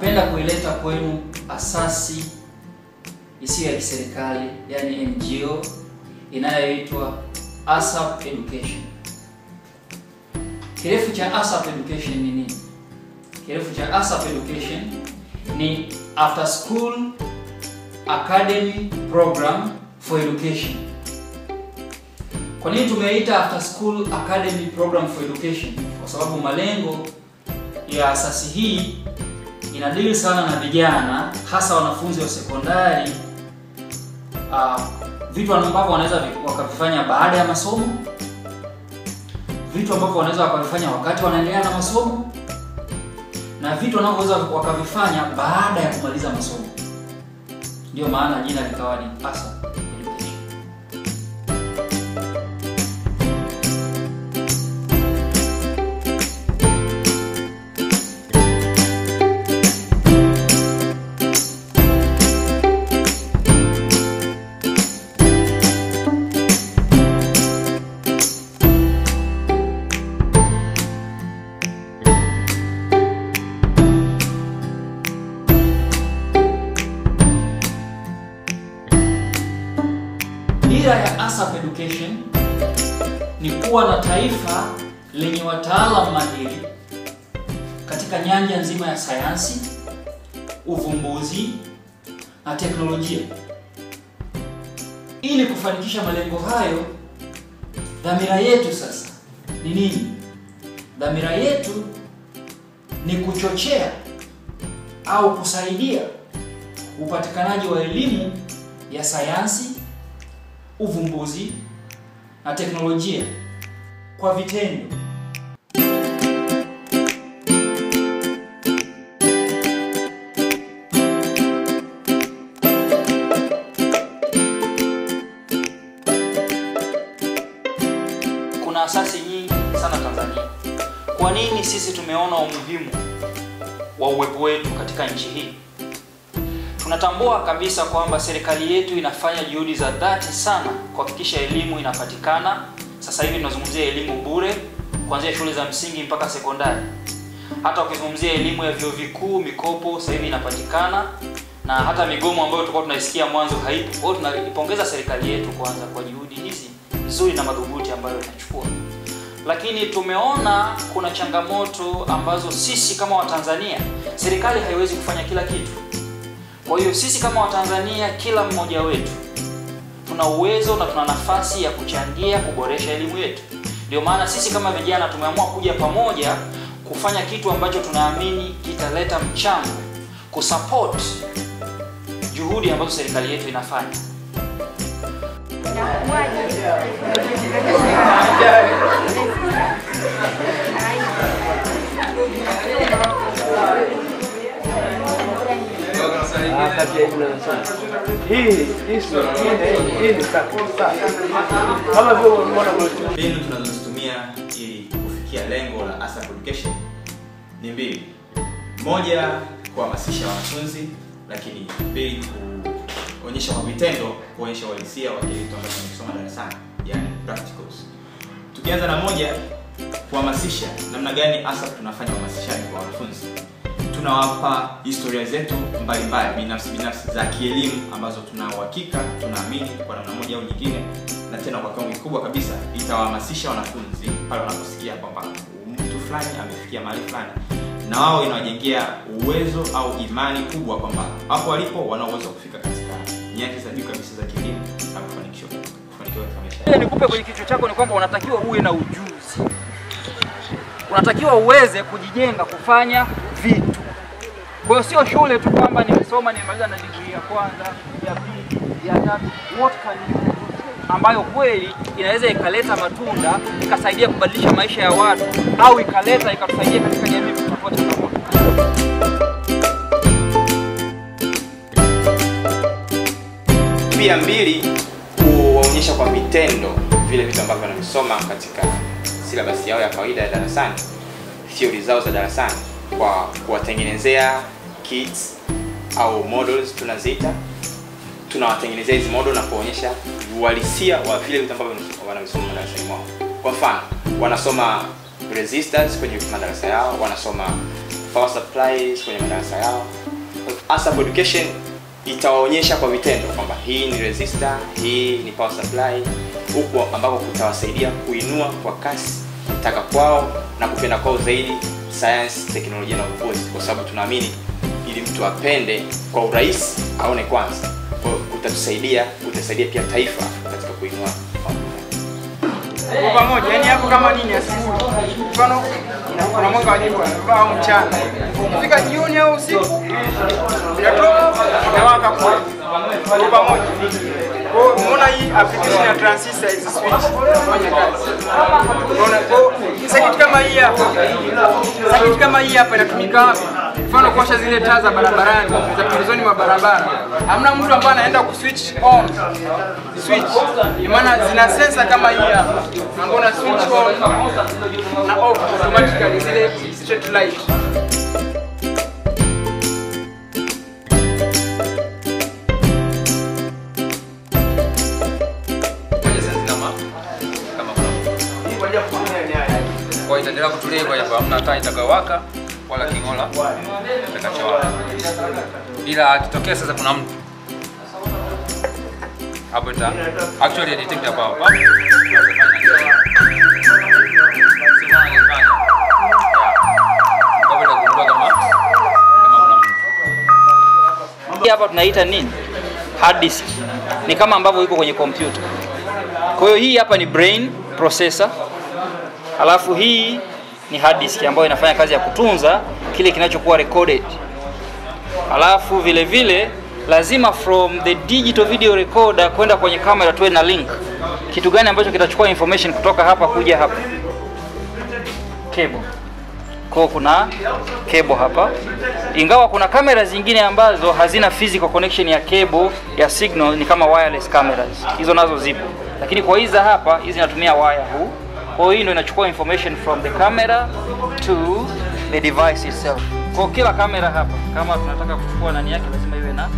napenda kuileta kwenu asasi isiyo ya kiserikali, yani NGO inayoitwa ASAP Education. Kirefu cha ASAP Education ni nini? Kirefu cha ASAP Education ni After School Academy Program for Education. Kwa nini tumeita After School Academy Program for Education? Kwa sababu malengo ya asasi hii inadili sana na vijana, hasa wanafunzi wa sekondari, uh, vitu ambavyo wanaweza wakavifanya baada ya masomo, vitu ambavyo wanaweza wakavifanya wakati wanaendelea na masomo, na vitu wanavyoweza wakavifanya baada ya kumaliza masomo. Ndio maana jina likawa ni ASAP Education. Dira ya ASAP Education ni kuwa na taifa lenye wataalamu mahiri katika nyanja nzima ya sayansi, uvumbuzi na teknolojia. Ili kufanikisha malengo hayo, dhamira yetu sasa ni nini? Dhamira yetu ni kuchochea au kusaidia upatikanaji wa elimu ya sayansi uvumbuzi na teknolojia kwa vitendo. Kuna asasi nyingi sana Tanzania. Kwa nini sisi tumeona umuhimu wa uwepo wetu katika nchi hii? Tunatambua kabisa kwamba serikali yetu inafanya juhudi za dhati sana kuhakikisha elimu inapatikana. Sasa hivi tunazungumzia elimu bure kuanzia shule za msingi mpaka sekondari. Hata ukizungumzia elimu ya vyuo vikuu, mikopo sasa hivi inapatikana, na hata migomo ambayo tulikuwa tunaisikia mwanzo haipo. Kwa hiyo tunaipongeza serikali yetu kwanza kwa juhudi hizi nzuri na madhubuti ambayo inachukua, lakini tumeona kuna changamoto ambazo sisi kama Watanzania, serikali haiwezi kufanya kila kitu. Kwa hiyo sisi kama Watanzania, kila mmoja wetu tuna uwezo na tuna nafasi ya kuchangia kuboresha elimu yetu. Ndio maana sisi kama vijana tumeamua kuja pamoja kufanya kitu ambacho tunaamini kitaleta mchango kusupport juhudi ambazo serikali yetu inafanya. Mbinu tunazozitumia ili kufikia lengo la ASAP Education ni mbili. Moja, kuhamasisha wanafunzi, lakini mbili, kuonyesha kwa vitendo, kuonyesha uhalisia wa kile kitu ambacho tunakisoma darasani, yani practicals. Tukianza na moja, kuhamasisha, namna gani ASAP tunafanya uhamasishaji kwa wanafunzi tunawapa historia zetu mbalimbali binafsi binafsi za kielimu ambazo tuna uhakika tunaamini kwa namna moja au nyingine, na tena kwa kiwango kikubwa kabisa itawahamasisha wanafunzi pale wanaposikia kwamba mtu fulani amefikia mahali fulani, na wao inawajengea uwezo au imani kubwa kwamba hapo walipo wana uwezo wa kufika katika nyanja za juu kabisa za kielimu na kufanikiwa kufanikiwa katika maisha yao. Nikupe kwenye kichwa chako ni kwamba unatakiwa uwe na ujuzi, unatakiwa uweze kujijenga kufanya vitu. Kwa hiyo sio shule tu kwamba nimesoma nimemaliza na degree ya kwanza, ya pili, ya tatu, what can you do? ambayo kweli inaweza ikaleta matunda ikasaidia kubadilisha maisha ya watu au ikaleta ikatusaidia katika jamii kutatua changamoto. pia mbili kuwaonyesha kwa vitendo vile vitu ambavyo wanavisoma katika silabasi yao ya kawaida ya darasani theory zao za darasani kwa kuwatengenezea kits au models tunaziita tunawatengenezea hizi model na kuonyesha uhalisia wa vile vitu ambavyo wanavisoma madarasani mwao kwa mfano wanasoma resistors kwenye madarasa yao wanasoma power supplies kwenye madarasa yao. ASAP Education itawaonyesha kwa vitendo kwamba hii ni resistor, hii ni power supply, huku ambako kutawasaidia kuinua kwa kasi kutaka kwao na kupenda kwao zaidi science, teknolojia na uvumbuzi, kwa sababu tunaamini ili mtu apende kwa urahisi aone kwanza. Kwa hiyo utatusaidia, utasaidia pia taifa katika kuinua mambo haya. kwa pamoja, yani hapo kama nini asubuhi, mfano kuna mwanga wa jua au mchana, fika jioni au usiku inatoka inawaka kwa kwa pamoja. Kwa hiyo umeona hii application ya transistor hizi switch inafanya kazi. Unaona kwa circuit kama hii hapa, circuit kama hii hapa inatumika hapa, mfano kuwasha zile taa za barabarani za pembezoni mwa barabara. Hamna mtu ambaye anaenda kuswitch on switch, maana zina sensa kama hii hapa, ambao na switch on na off automatically zile straight light. Ngoja sasa kama kama kuna kwa itaendelea kutulia kwa sababu hamna taa itakayowaka wala king'ola kitakachowaka, ila akitokea sasa kuna mtu hapo ita actually detect hapo hapo hapo itagundua kama kama kuna mtu Hii hapa tunaita nini? Hard disk. Ni kama ambavyo iko kwenye kompyuta. Kwa hiyo hii hapa ni brain processor. Alafu hii ni hard disk ambayo inafanya kazi ya kutunza kile kinachokuwa recorded. Alafu vile vile lazima from the digital video recorder kwenda kwenye kamera tuwe na link. Kitu gani ambacho kitachukua information kutoka hapa kuja hapa? Cable. Kwa kuna cable hapa, ingawa kuna kamera zingine ambazo hazina physical connection ya cable ya signal, ni kama wireless cameras, hizo nazo zipo, lakini kwa hizi za hapa, hizi zinatumia wire huu. Kwa hiyo hii ndio inachukua information from the camera to the device itself. Kwa kila kamera hapa, kama tunataka kuchukua nani yake, lazima iwe na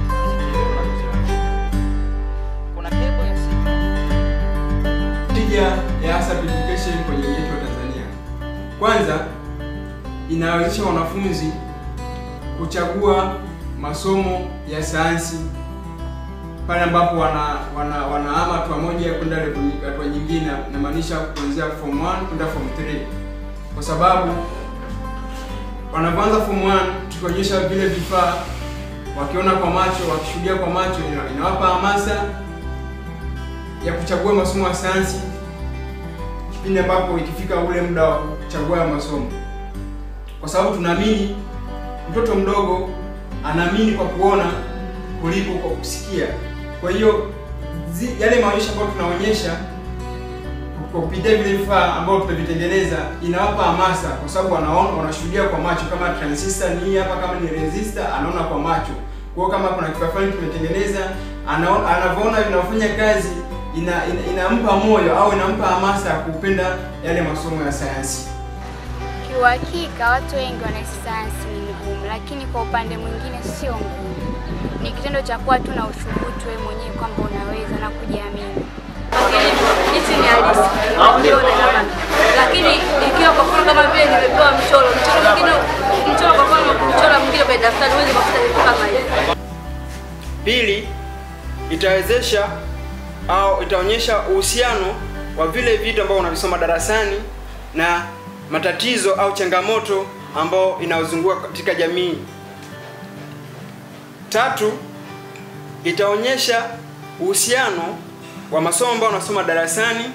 kuna cable ya signal tija ya ASAP Education kwenye jamii yetu ya Tanzania. Kwanza, inawezesha wanafunzi kuchagua masomo ya sayansi pale ambapo wana wana wanahama hatua moja kwenda level nying- hatua nyingine, inamaanisha kuanzia form 1 kwenda form 3, kwa sababu wanapoanza form 1 tukionyesha vile vifaa, wakiona kwa macho, wakishuhudia kwa macho, ina- inawapa hamasa ya kuchagua masomo ya sayansi kipindi ambapo ikifika ule muda wa kuchagua ya masomo, kwa sababu tunaamini mtoto mdogo anaamini kwa kuona kuliko kwa kusikia. Kwa hiyo zi- yale maonyesho ambayo tunaonyesha kwa kupitia vile vifaa ambavyo tumevitengeneza inawapa hamasa, kwa sababu wanaona, wanashuhudia kwa macho. Kama transistor ni hii hapa, kama ni resistor anaona kwa macho. Kwa hiyo kama kuna kifaa fulani tumetengeneza, anaona anavyoona vinafanya kazi ina, ina, inampa moyo au inampa hamasa ya kupenda yale masomo ya sayansi. Kiuhakika watu wengi wanahisi sayansi ni ngumu, lakini kwa upande mwingine sio ngumu. Ni kitendo cha kuwa tu na uthubutu wewe mwenyewe kwamba unaweza na kujiamini. hichi ni halisi unakiona kama lakini ikiwa kwa mfano kama vile nimepewa mchoro mchoro mwingine mchoro kwa mfano mchoro mwingine kwenye daftari huwezi kufuta vitu kama hivi Pili, itawezesha au itaonyesha uhusiano wa vile vitu ambavyo unavisoma darasani na matatizo au changamoto ambao inaozunguka katika jamii. Tatu, itaonyesha uhusiano wa masomo ambayo unasoma darasani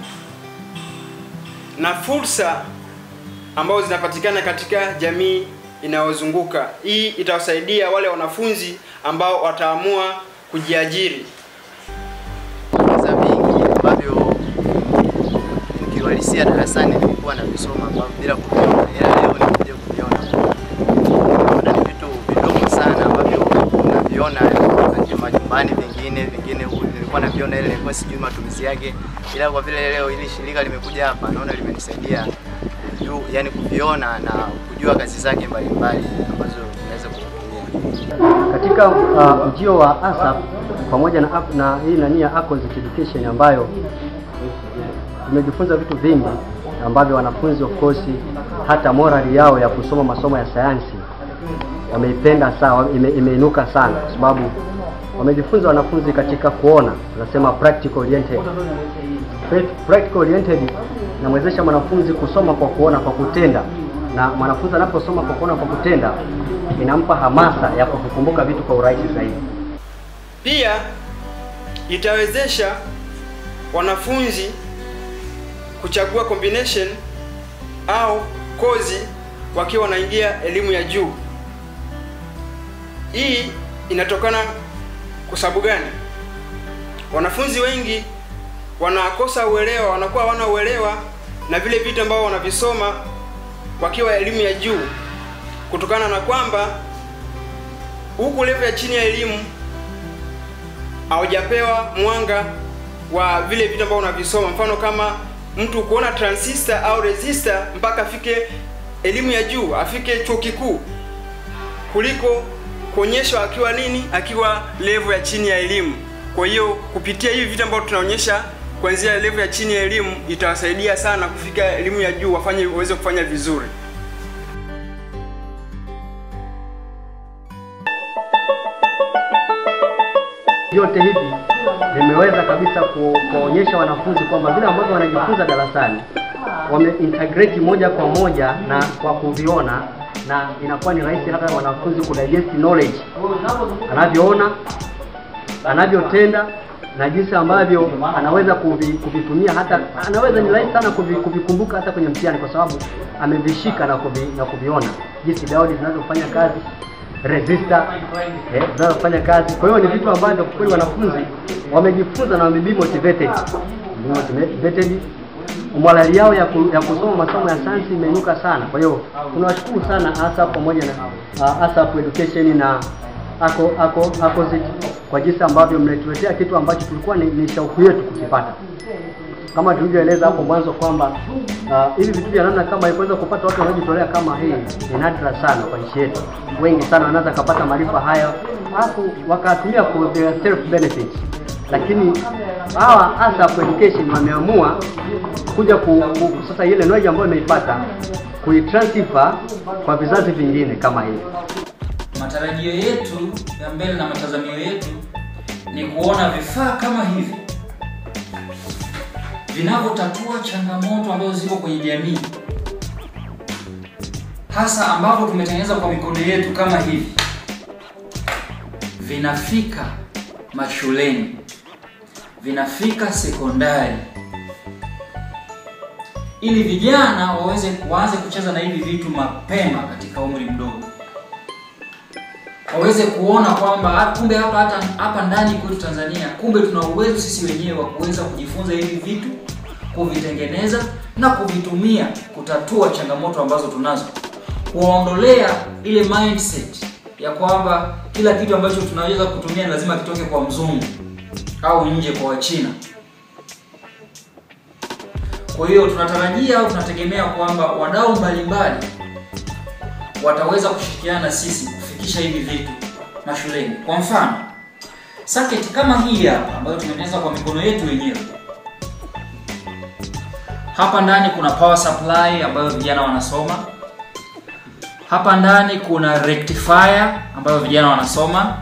na fursa ambazo zinapatikana katika jamii inayozunguka. Hii itawasaidia wale wanafunzi ambao wataamua kujiajiri. za vingi ambavyo nikiuhalisia darasani nilikuwa navisoma ambavyo bila kuviona, ila leo nikuja kuviona. Naona ni vitu vidogo sana ambavyo naviona nje majumbani, vingine vingine huku nilikuwa naviona, ile nilikuwa sijui matumizi yake, ila kwa vile leo hili shirika limekuja hapa, naona limenisaidia juu, yani kuviona na kujua kazi zake mbalimbali ambazo naweza kutumia. katika uh, ujio wa ASAP pamoja na, ap- na hii nani ya Acons Education ambayo tumejifunza vitu vingi ambavyo wanafunzi of course hata morali yao ya kusoma masomo ya sayansi wameipenda sana, ime, imeinuka sana kwa sababu wamejifunza wanafunzi katika kuona, tunasema practical oriented. Prac- Practical oriented inamwezesha mwanafunzi kusoma kwa kuona, kwa kutenda, na mwanafunzi anaposoma kwa kuona, kwa kutenda, inampa hamasa ya kuvikumbuka vitu kwa urahisi zaidi. Pia itawezesha wanafunzi kuchagua combination au kozi wakiwa wanaingia elimu ya juu. Hii inatokana kwa sababu gani? Wanafunzi wengi wanakosa uelewa, wanakuwa hawana uelewa na vile vitu ambavyo wanavisoma wakiwa elimu ya juu, kutokana na kwamba huku level ya chini ya elimu haujapewa mwanga wa vile vitu ambavyo unavisoma. Mfano kama mtu kuona transistor au resistor mpaka afike elimu ya juu, afike chuo kikuu, kuliko kuonyeshwa akiwa nini, akiwa level ya chini ya elimu. Kwa hiyo kupitia hivi vitu ambavyo tunaonyesha kuanzia level ya chini ya elimu itawasaidia sana kufika elimu ya juu, wafanye waweze kufanya vizuri. Vyote hivi vimeweza kabisa ku, kuonyesha wanafunzi kwamba vile ambavyo wanajifunza darasani wame integrate moja kwa moja na kwa kuviona, na inakuwa ni rahisi hata wanafunzi ku digest knowledge anavyoona, anavyotenda na jinsi ambavyo anaweza kuvi, kuvitumia hata anaweza ni rahisi sana kuvi, kuvikumbuka hata kwenye mtihani kwa sababu amevishika na, kuvi, na kuviona jinsi diode zinavyofanya kazi resistor eh, zinazofanya kazi. Kwa hiyo ni vitu ambavyo kwa kweli wanafunzi wamejifunza na wame motivated, Wame motivated. Morali yao ya, ku, ya kusoma masomo ya sayansi imeinuka sana. Kwa hiyo tunawashukuru sana hasa pamoja na uh, ASAP Education na ako ako ACOSIT kwa jinsi ambavyo mmetuletea kitu ambacho tulikuwa ni, ni shauku yetu kukipata kama tulivyoeleza hapo mwanzo kwamba uh, hivi vitu vya namna kama hii kuweza kupata watu wanaojitolea kama hii ni nadra sana kwa nchi yetu. Wengi sana wanaweza kupata maarifa haya alafu wakatumia for their self benefit, lakini hawa ASAP Education wameamua kuja ku, ku, sasa ile knowledge ambayo imeipata kuitransfer kwa vizazi vingine kama hivi. Matarajio yetu ya mbele na matazamio yetu ni kuona vifaa kama hivi vinavyotatua changamoto ambazo ziko kwenye jamii, hasa ambavyo tumetengeneza kwa mikono yetu kama hivi, vinafika mashuleni, vinafika sekondari, ili vijana waweze waanze kucheza na hivi vitu mapema katika umri mdogo waweze kuona kwamba ah, kumbe hapa hata hapa ndani kwetu Tanzania, kumbe tuna uwezo sisi wenyewe wa kuweza kujifunza hivi vitu, kuvitengeneza na kuvitumia kutatua changamoto ambazo tunazo, kuwaondolea ile mindset ya kwamba kila kitu ambacho tunaweza kutumia ni lazima kitoke kwa mzungu au nje kwa Wachina. Kwa hiyo tunatarajia au tunategemea kwamba wadau mbalimbali wataweza kushirikiana na sisi kufikisha hivi vitu mashuleni. Kwa mfano, circuit kama hii hapa ambayo tumetengeneza kwa mikono yetu wenyewe. Hapa ndani kuna power supply ambayo vijana wanasoma. Hapa ndani kuna rectifier ambayo vijana wanasoma.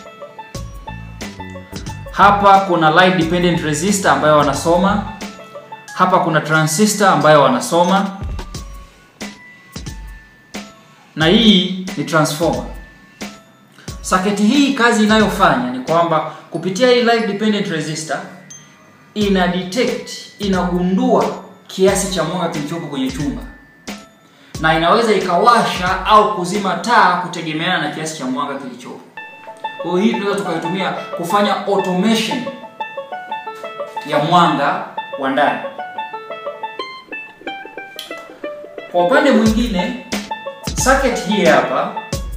Hapa kuna light dependent resistor ambayo wanasoma. Hapa kuna transistor ambayo wanasoma na hii ni transformer. Saketi hii kazi inayofanya ni kwamba kupitia hii light dependent resistor ina detect, inagundua kiasi cha mwanga kilichopo kwenye chumba na inaweza ikawasha au kuzima taa kutegemeana na kiasi cha mwanga kilichopo. Kwa hiyo hii tunaweza tukaitumia kufanya automation ya mwanga wa ndani. Kwa upande mwingine circuit hii hapa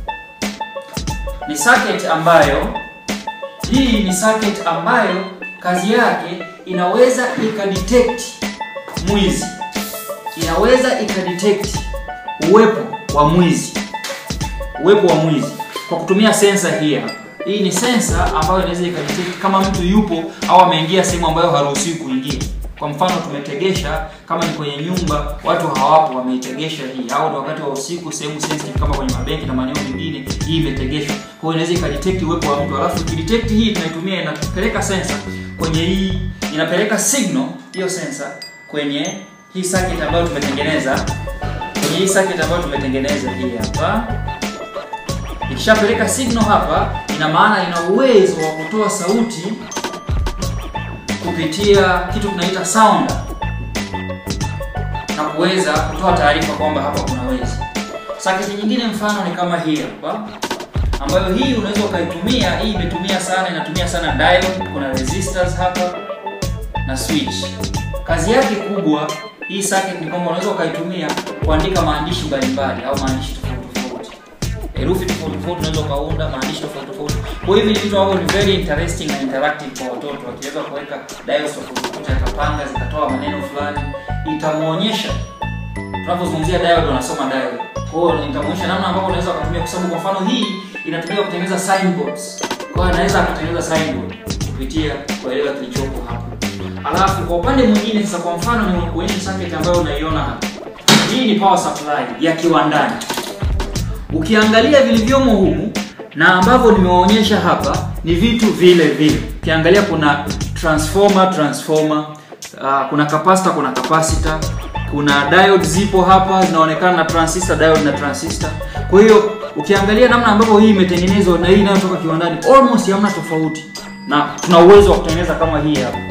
ni circuit ambayo hii ni circuit ambayo kazi yake inaweza ikadetect mwizi, inaweza ikadetect uwepo wa mwizi, uwepo wa mwizi kwa kutumia sensa hii hapa. Hii ni sensa ambayo inaweza ikadetect kama mtu yupo au ameingia sehemu ambayo haruhusiwi kuingia. Kwa mfano tumetegesha, kama ni kwenye nyumba watu hawapo, wameitegesha hii, au ni wakati wa usiku, sehemu sensitive kama kwenye mabenki na maeneo mengine, hii imetegeshwa kwa hiyo inaweza ikadetect uwepo wa mtu alafu ikidetect hii tunaitumia inapeleka sensor kwenye hii inapeleka signal hiyo sensor kwenye hii circuit ambayo tumetengeneza kwenye hii circuit ambayo tumetengeneza hii hapa ikishapeleka signal hapa ina maana ina uwezo wa kutoa sauti kupitia kitu tunaita sounder na kuweza kutoa taarifa kwamba hapa kuna wezi. Saketi nyingine mfano ni kama hii hapa, ambayo hii unaweza ukaitumia. Hii imetumia sana, inatumia sana diode, kuna resistors hapa na switch. Kazi yake kubwa hii circuit ni kwamba unaweza ukaitumia kuandika maandishi mbalimbali au maandishi tofauti tofauti, herufi tofauti tofauti, unaweza ukaunda maandishi tofauti tofauti. Kwa hivi ni vitu ambavyo ni very interesting na interactive kwa watoto, wakiweza kuweka diodes tofauti tofauti, akapanga zikatoa maneno fulani, itamuonyesha tunapozungumzia diode wanasoma diode. Kwa hiyo nitamuonyesha namna ambavyo unaweza kutumia, kwa sababu kwa mfano hii inatumika kutengeneza signboards. Kwa hiyo anaweza akatengeneza signboard kupitia kuelewa kilichopo hapa. Alafu kwa upande mwingine sasa, kwa mfano ni kuonyesha circuit ambayo unaiona hapa. Hii ni power supply ya kiwandani. Ukiangalia vilivyomo humu na ambavyo nimewaonyesha hapa ni vitu vile vile. Ukiangalia kuna transformer, transformer, uh, kuna capacitor, kuna capacitor, kuna diode zipo hapa zinaonekana na transistor, diode na transistor. Kwa hiyo ukiangalia namna ambavyo hii imetengenezwa na hii inayotoka kiwandani almost hamna tofauti, na tuna uwezo wa kutengeneza kama hii hapa.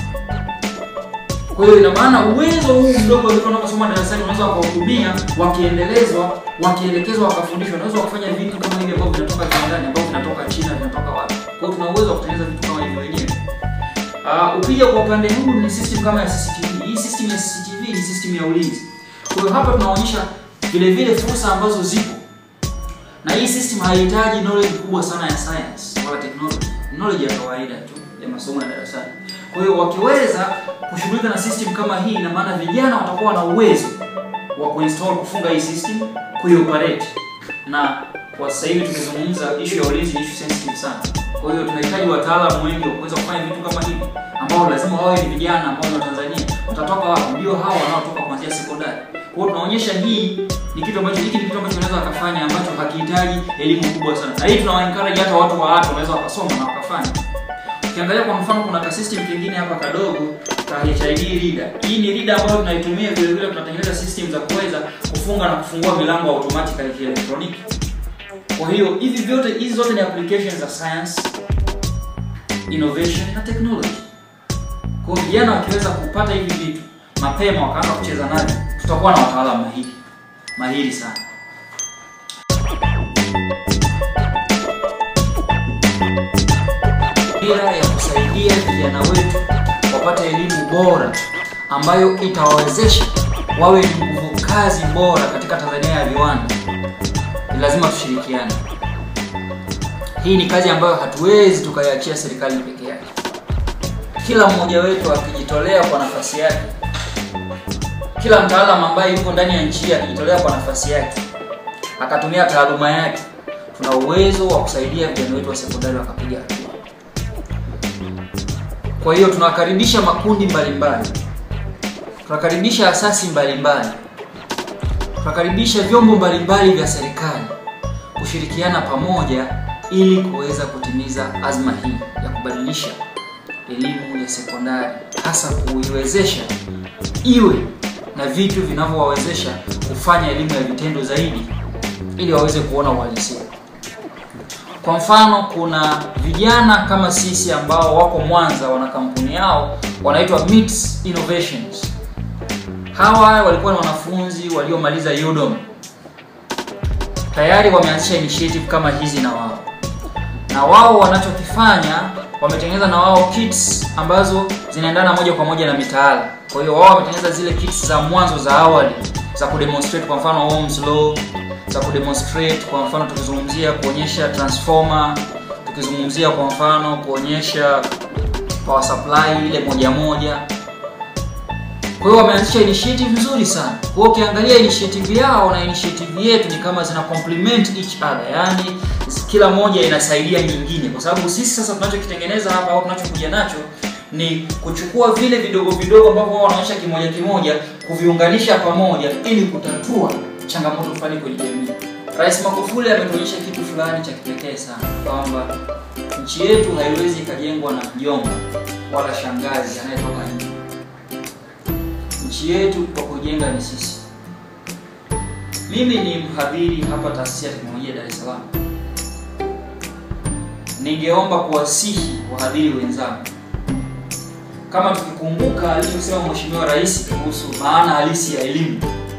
Kwa hiyo ina maana uwezo huu mdogo ulikuwa unaposoma darasani unaweza wakautumia wakiendelezwa, wakielekezwa, wakafundishwa, unaweza kufanya vitu kama hivi ambavyo vinatoka kiwandani, ambavyo vinatoka China, vinatoka wapi. Kwa hiyo tuna uwezo wa kutengeneza vitu kama hivyo wenyewe. Uh, ukija kwa upande huu ni system kama ya CCTV. Hii system ya CCTV ni system ya ulinzi. Kwa hiyo hapa tunaonyesha vile vile fursa ambazo zipo, na hii system haihitaji knowledge kubwa sana ya science wala technology, knowledge ya kawaida tu ya masomo ya darasani. Kwa hiyo wakiweza kushughulika na system kama hii, ina maana vijana watakuwa na uwezo wa kuinstall, kufunga hii system, kuioperate. Na kwa sasa hivi tumezungumza issue ya ulinzi, ni issue sensitive sana. Kwa hiyo tunahitaji wataalamu wengi wa kuweza kufanya vitu kama hivi, ambao lazima wawe ni vijana ambao ni Watanzania. Watatoka wapi? Ndio hawa wanaotoka kuanzia sekondari. Kwa hiyo tunaonyesha hii ni kitu ambacho hiki ni kitu ambacho wanaweza wakafanya ambacho hakihitaji elimu kubwa sana, na hii tunawa encourage hata watu wa watu wanaweza wakasoma na wakafanya. Ukiangalia kwa mfano, kuna ka system kingine hapa kadogo ka HID reader. Hii ni reader ambayo tunaitumia vile vile, tunatengeneza system za kuweza kufunga na kufungua milango automatically ya kielektroniki. Kwa hiyo hivi vyote hizi zote ni applications za science, innovation na technology. Kwa hiyo vijana wakiweza kupata hivi vitu mapema wakaanza kucheza navyo, tutakuwa na wataalamu mahiri mahiri sana. Dira ya kusaidia vijana wetu wapate elimu bora ambayo itawawezesha wawe ni nguvu kazi bora katika Tanzania ya viwanda, ni lazima tushirikiane. Hii ni kazi ambayo hatuwezi tukaiachia serikali peke yake. Kila mmoja wetu akijitolea kwa nafasi yake, kila mtaalamu ambaye yuko ndani ya nchi hii akijitolea kwa nafasi yake, akatumia taaluma yake, tuna uwezo wa kusaidia vijana wetu wa sekondari wakapiga hatua. Kwa hiyo tunakaribisha makundi mbalimbali, tunakaribisha asasi mbalimbali, tunakaribisha vyombo mbalimbali vya serikali kushirikiana pamoja ili kuweza kutimiza azma hii ya kubadilisha elimu ya sekondari, hasa kuiwezesha iwe na vitu vinavyowawezesha kufanya elimu ya vitendo zaidi, ili waweze kuona uhalisia. Kwa mfano, kuna vijana kama sisi ambao wako Mwanza, wana kampuni yao wanaitwa MITS Innovations. Hawa walikuwa ni wanafunzi waliomaliza UDOM, tayari wameanzisha initiative kama hizi na wao, na wao wanachokifanya wametengeneza na wao kits ambazo zinaendana moja kwa moja na mitaala. Kwa hiyo wao wametengeneza zile kits za mwanzo za awali za kudemonstrate, kwa mfano Ohm's law, za kudemonstrate, kwa mfano tukizungumzia kuonyesha transformer, tukizungumzia kwa mfano kuonyesha power supply ile moja moja. Kwa hiyo wameanzisha initiative nzuri sana. Kwa hiyo ukiangalia initiative yao na initiative yetu ni kama zina complement each other, yaani kila moja inasaidia nyingine, kwa sababu sisi sasa tunachokitengeneza hapa au tunachokuja nacho ni kuchukua vile vidogo vidogo ambavyo wao wanaonyesha kimoja kimoja, kuviunganisha pamoja ili kutatua changamoto fulani kwenye jamii. Rais Magufuli ametuonyesha kitu fulani cha kipekee sana kwamba nchi yetu haiwezi ikajengwa na mjomba wala shangazi anayetoka nje. Nchi yetu kwa kujenga ni sisi. Mimi ni mhadhiri hapa taasisi ya teknolojia Dar es Salaam. Ningeomba kuwasihi wahadhiri wenzangu, kama tukikumbuka alichosema Mheshimiwa Rais kuhusu maana halisi ya elimu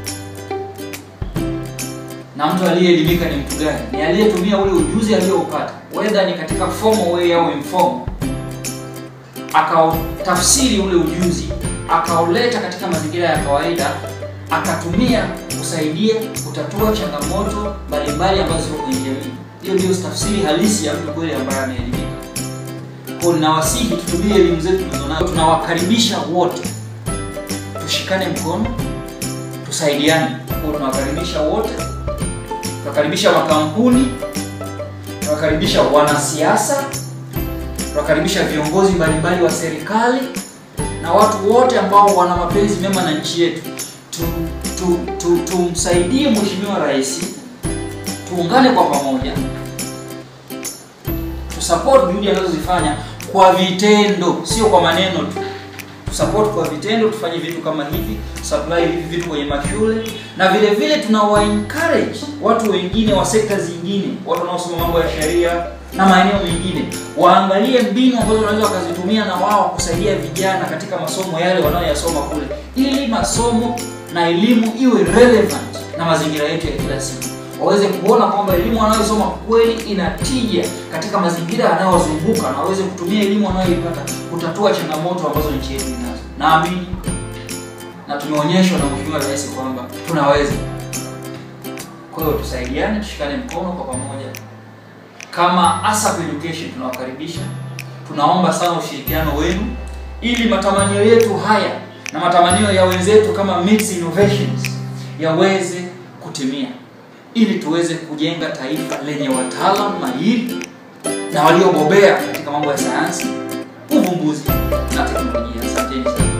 na mtu aliyeelimika ni mtu gani? Ni aliyetumia ule ujuzi aliyoupata, whether ni katika formal way au informal, akautafsiri ule ujuzi akauleta katika mazingira ya kawaida, akatumia kusaidia kutatua changamoto mbalimbali ambazo ziko kwenye jamii. Hiyo ndio tafsiri halisi ya mtu kweli ambaye ameelimika. Kwa ninawasihi tutumie elimu zetu tulizonazo, tunawakaribisha wote, tushikane mkono, tusaidiane. Kwa tunawakaribisha wote tunakaribisha makampuni, tunakaribisha wanasiasa, tunakaribisha viongozi mbalimbali wa serikali na watu wote ambao wana mapenzi mema na nchi yetu. Tumsaidie tu, tu, tu Mheshimiwa Rais, tuungane kwa pamoja, tusupport juhudi anazozifanya kwa vitendo, sio kwa maneno tu support kwa vitendo, tufanye vitu kama hivi, supply hivi vitu kwenye mashule, na vile vile tunawa encourage watu wengine wa sekta zingine, watu wanaosoma mambo ya sheria na maeneo mengine, waangalie mbinu ambazo wanaweza wakazitumia na wao kusaidia vijana katika masomo yale wanayoyasoma kule, ili masomo na elimu iwe relevant na mazingira yetu ya kila siku waweze kuona kwamba elimu wanayosoma kweli ina tija katika mazingira yanayozunguka na waweze kutumia elimu wanayoipata kutatua changamoto ambazo nchi yetu inazo. Naamini na tumeonyeshwa na Mheshimiwa Rais kwamba tunaweza. Kwa hiyo tusaidiane, tushikane mkono kwa pamoja. Kama ASAP Education tunawakaribisha, tunaomba sana ushirikiano wenu ili matamanio yetu haya na matamanio ya wenzetu kama Mix Innovations yaweze kutimia ili tuweze kujenga taifa lenye wataalamu mahiri na waliobobea katika mambo ya sayansi, uvumbuzi na teknolojia. Asanteni sana.